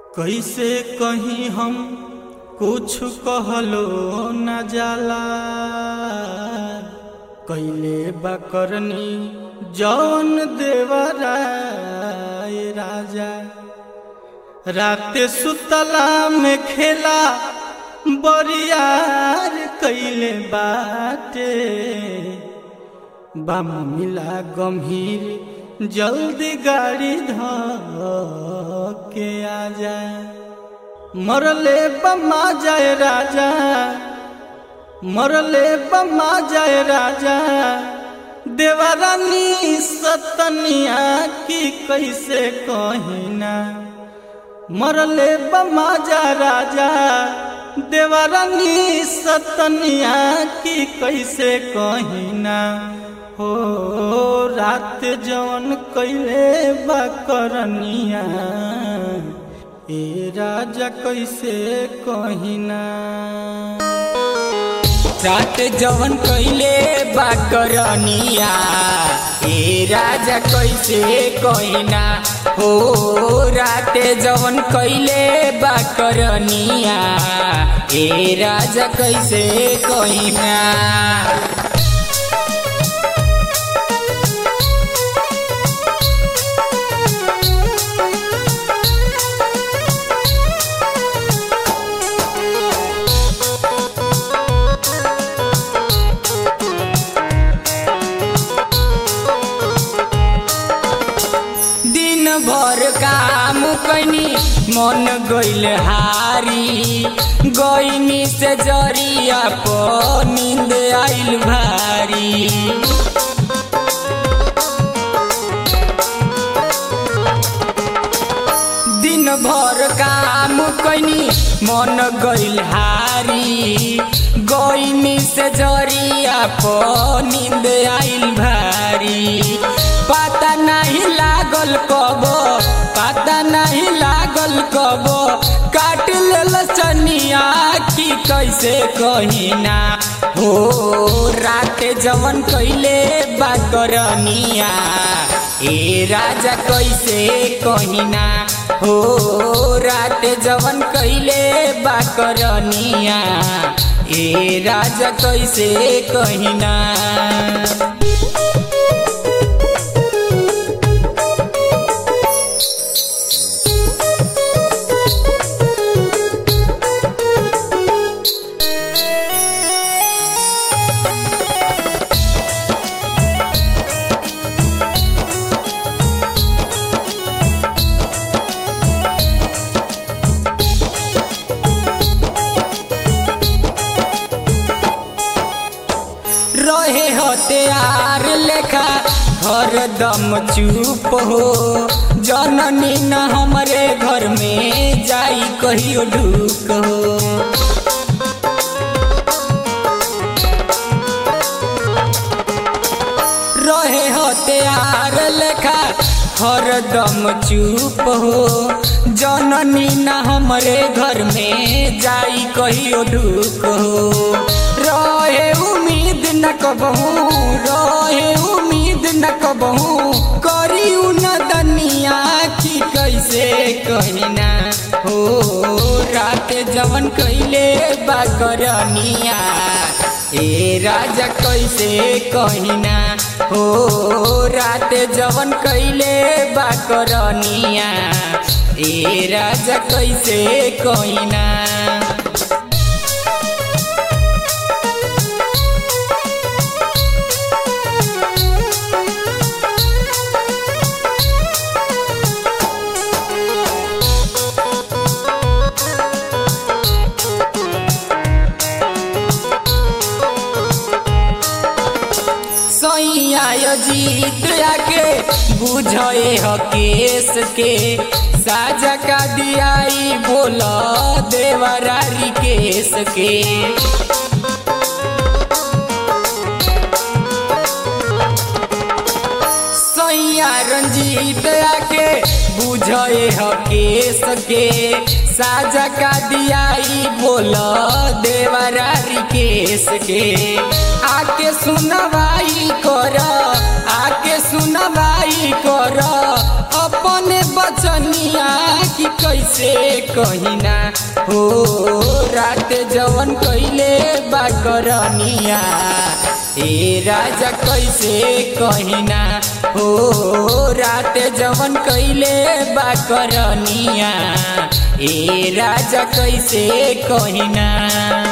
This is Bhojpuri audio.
कैसे कहीं हम कुछ कहलो न जाला कैले बकरनी जौन देवराय राजा रात सुतला में खेला बरियार कैले बाटे बाम मिला गंभीर जल्दी गाड़ी ध के आजा मरले बमा जाए राजा मरले बमा जाए राजा देवरानी सतनिया की कैसे कहिना मरले बमा जा राजा देवरानी सतनिया की कैसे कहिना हो रात जवन कैले बकरनिया ए राजा कैसे कहिना रात जवन कैले बाकरनिया ए राजा कैसे कहिना हो रात जवन कैले बाकरनिया ए राजा कैसे कहिना दिन भर काम कैनी मन गइल हारी गइनी से जरिया प नींद आइल भारी दिन भर काम कैनी मन गइल हारी गइनी से जरिया प नींद आइल भारी पता नहीं लागल कब पता नहीं लागल कब काट लेल चनिया की कैसे कहिना हो रात जवन कैले बाकरनिया ए राजा कैसे कहिना हो रात जवन कैले बाकरनिया ए राजा कैसे कहिना रहे हथियार लेखा हरदम चुप हो जननी न हमरे घर में जाई कहियो ढूक हो रहे हथियार लेखा हरदम चुप हो जननी न हमरे घर में जाई कहियो ढूक हो रहे उम्मीद न कबहू रहे उम्मीद न कबहू करी न दनिया की कैसे कहिना हो रात जवन कैले बाकरनिया ए राजा कैसे कहिना हो रात जवन कैले बाकरनिया ए राजा कैसे कहिना सैया जीत आके बुझे ह केस के साजा का दियाई बोल देवरारी केस के सैया रंजीत आके बुझे ह केस के साजा का दियाई बोल देवरारी केस के आके सुनवाई कर आके सुनवाई कर अपने बचनिया की कैसे कैसे कहिना हो रात जवन कैले बा करनिया ए राजा कैसे कहिना हो रात जवन कैले बा करनिया ए राजा कैसे कहिना